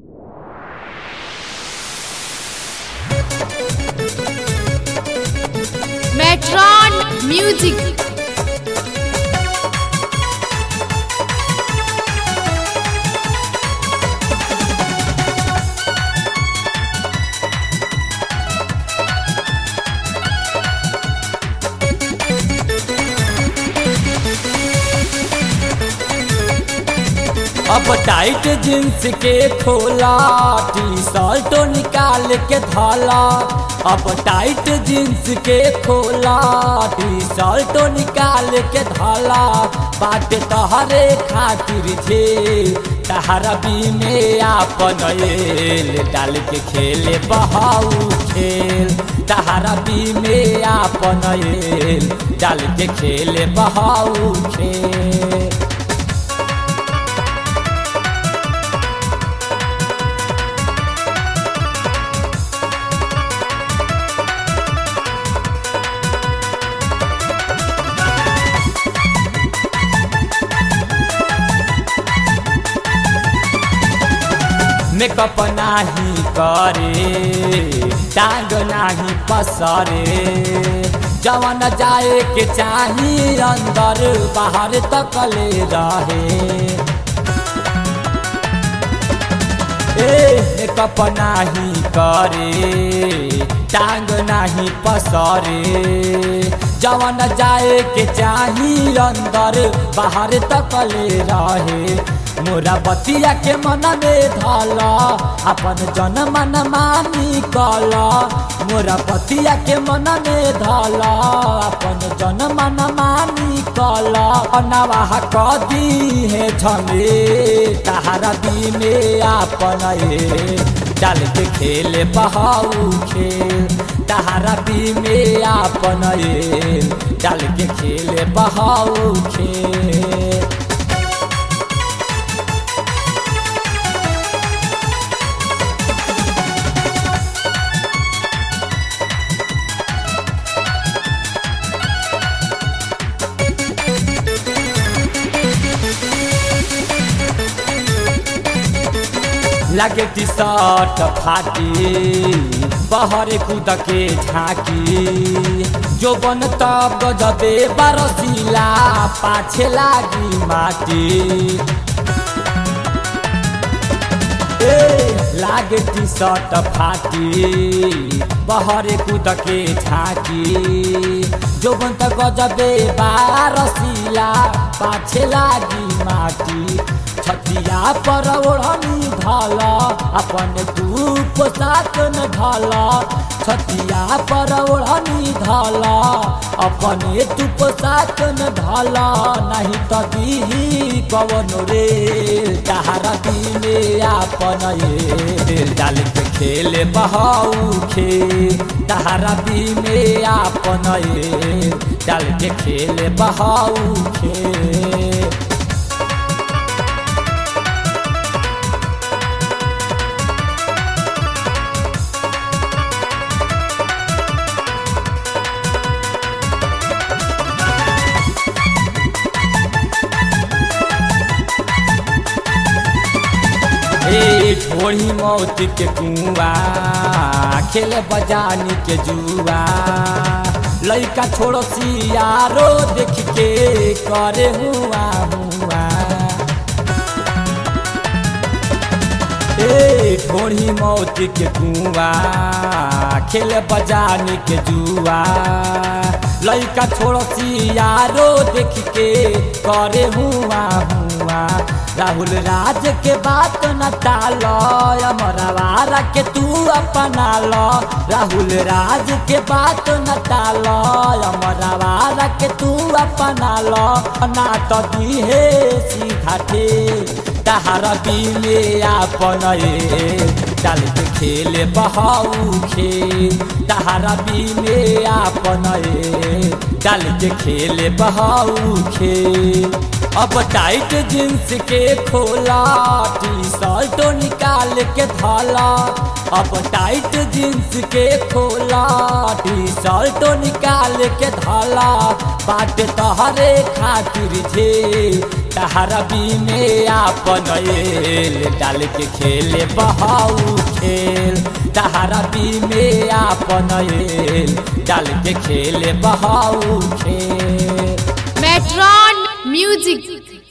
Metron Music. अब tight jeans के खोला टी शर्ट निकाल के धाला अब टाइट जींस के खोला टी शर्ट निकाल के धाला बात तहरे खातिर छे तहरा बी में आपन एल डाल के खेले बहाऊ खेल तहरा बी में आपन एल डाल के खेले बहाऊ खेल मेकअप नाही करे टांग नाही पसरे जवन जाए के चाही अंदर बाहर तकले रहे ए मेकअप नाही करे टांग नाही पसरे जवन जाए के चाही अंदर बाहर तकले रहे मोरा बतिया के मन में धला अपन जन मन मानी कला मोरा बतिया के मन में धला अपन जन मन मानी कला अनवाह कदी है झमे तहारा दिने आपन ए डाल के खेले बहाऊ खेल तहारा बी में आपन ए डाल के खेले बहाऊ खेल लगे टी शर्ट फाटी बहरे कूद के झाँकी जो बन तब गजबे बरसीला पाछे लागी माटी ए, लागे टी शर्ट फाटी बहरे कूद के झाँकी जो बन त गजबे बारसीला पाछे लागी माटी छतिया पर ओढ़नी धल अपन तू पोशाक न धल छतिया पर ओढ़नी धल अपने तू पोशाक न धल नहीं तो दीही कवन रे तहारा दिने आपन ये डाल के खेले बहाऊ खे तहारा दिने आपन ये डाल के खेले बहाऊ खे ए ढोड़ी मौत के कुआ खेले बजानी के जुआ लइका छोड़ो सियारो देख के करे हुआ हुआ ए ढोड़ी मौत के कुआ खेले बजानी के जुआ लइका छोड़ो सियारो देख के करे हुआ हुआ राहुल राज के बात न टालो अमरवारा के तू अपना लो राहुल राज के बात न टालो अमरवारा के तू अपना लो ना तो दीहे सीधा ठे तहारा बिले आपन ए डाल के खेले बहाऊ खे तहारा बिले आपन ए डाल के खेले बहाऊ खे अब टाइट जींस के खोला टी शर्ट निकाल के धाला अब टाइट जींस के खोला टी शर्ट निकाल के धाला बाट तहरे खातिर झे तहरा बी में आपन एल डाल के खेले बहाऊ खेल तहरा बी में आपन एल डाल के खेले बहाऊ खेल मेट्रॉन म्यूजिक